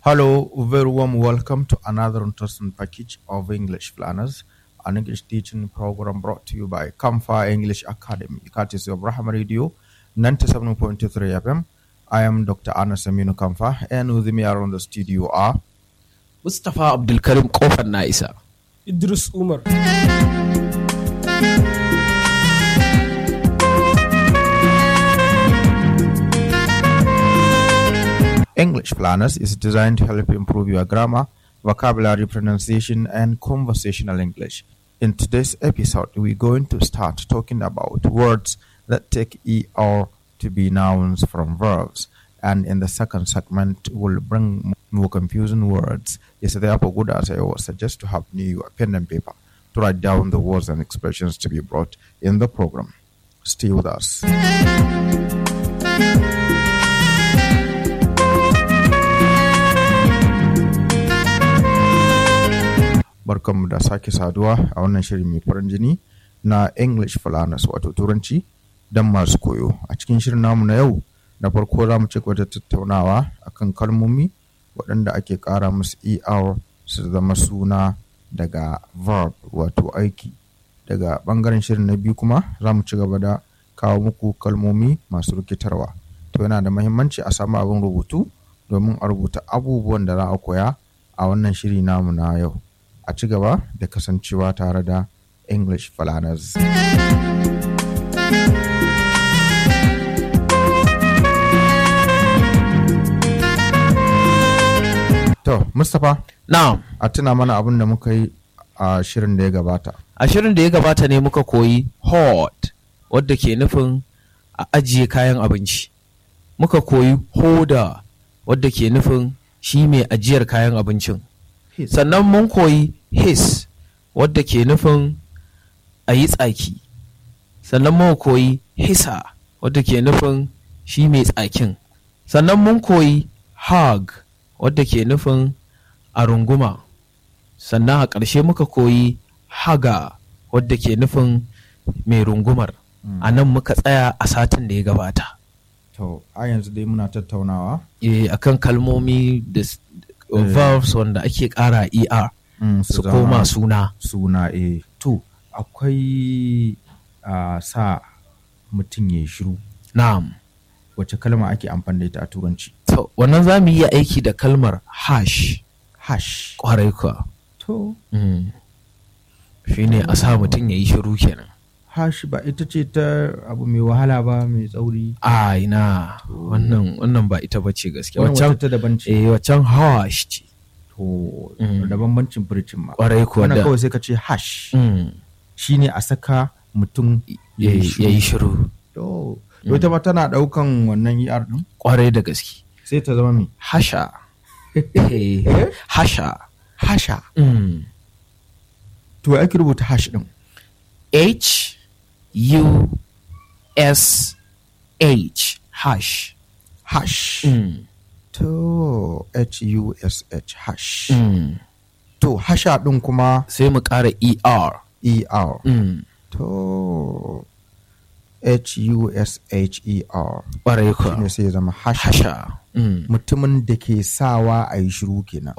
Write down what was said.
Hello, very warm welcome to another interesting package of English Planners, an English teaching program brought to you by Kamfa English Academy, courtesy of Rahama Radio 97.3 FM. I am Dr. Anas Aminu Kamfa, and with me around the studio are Mustapha Abdulkarim Kofar na isa. Idris Umar. English Planners is designed to help improve your grammar, vocabulary, pronunciation, and conversational English. In today's episode, we're going to start talking about words that take ER to be nouns from verbs. And in the second segment, we'll bring more confusing words. It's therefore good, as I always suggest, to have new pen and paper to write down the words and expressions to be brought in the program. Stay with us. barkanmu da sake saduwa a wannan shirin mai farin jini na English Falanas wato Turanci don masu koyo. A cikin shirin namu na yau na farko za mu ci gaba da tattaunawa akan kalmomi waɗanda ake ƙara musu ER su zama suna daga verb wato aiki. Daga ɓangaren shirin na biyu kuma za mu ci gaba da kawo muku kalmomi masu rikitarwa. To yana da mahimmanci a samu abin rubutu domin a rubuta abubuwan da za a koya a wannan shiri namu na yau. a ci gaba da kasancewa tare da English Falanas. To, Mustapha, Na'am, a tuna mana abin da muka yi a shirin da ya gabata. a shirin da ya gabata ne muka koyi hot wadda ke nufin a ajiye kayan abinci. Muka koyi hoda wadda ke nufin shi mai ajiyar kayan abincin. Sannan mun koyi his wadda ke nufin a yi tsaki. Sannan mun koyi hisa wadda ke nufin shi mai tsakin. Sannan mun koyi hug wadda ke nufin a runguma. Sannan a ƙarshe muka koyi haga wadda ke nufin mai rungumar. A nan muka tsaya a satin da ya gabata. To, a yanzu dai muna tattaunawa. Eh, akan kalmomi da s- Eh. verbs wanda ake ƙara ER Mm, su zama koma suna. suna e. To, akwai a sa mutum ya yi shiru. Na'am. Wace kalma ake amfani da ita a turanci? To, wannan za mu yi aiki da kalmar hash Hash. ƙwarai kuwa. To, Mm. Shi ne a sa mutum ya yi shiru kenan. hash ba ita ce ta abu mai wahala ba mai tsauri. A ina wannan wannan ba ita bace gaskiya. Wannan Waccan wata ta daban ce. eh waccan hash ce. To, Mm. da bambancin furcin ma. Ƙwarai kuwa Wannan da. kawai sai ka ce hash. Mm. Shine a saka mutum Ya ya yi shiru. To, to ita ma tana ɗaukan wannan ER ɗin? Ƙwarai da gaske. Sai ta zama mai Hasha. Eh, Hasha. hasha. Mm. To, ya ake rubuta hash ɗin? H U S H hash. Hash. Mm. To, H-U-S-H, hash. Mm. To, hasha ɗin kuma Sai mu ƙara ER. E-R. Mm. To, H-U-S-H-E-R. Ƙwarai kuwa. Shine sai ya zama hasha. Hasha. Mm. Mutumin da ke sawa a yi shiru kenan.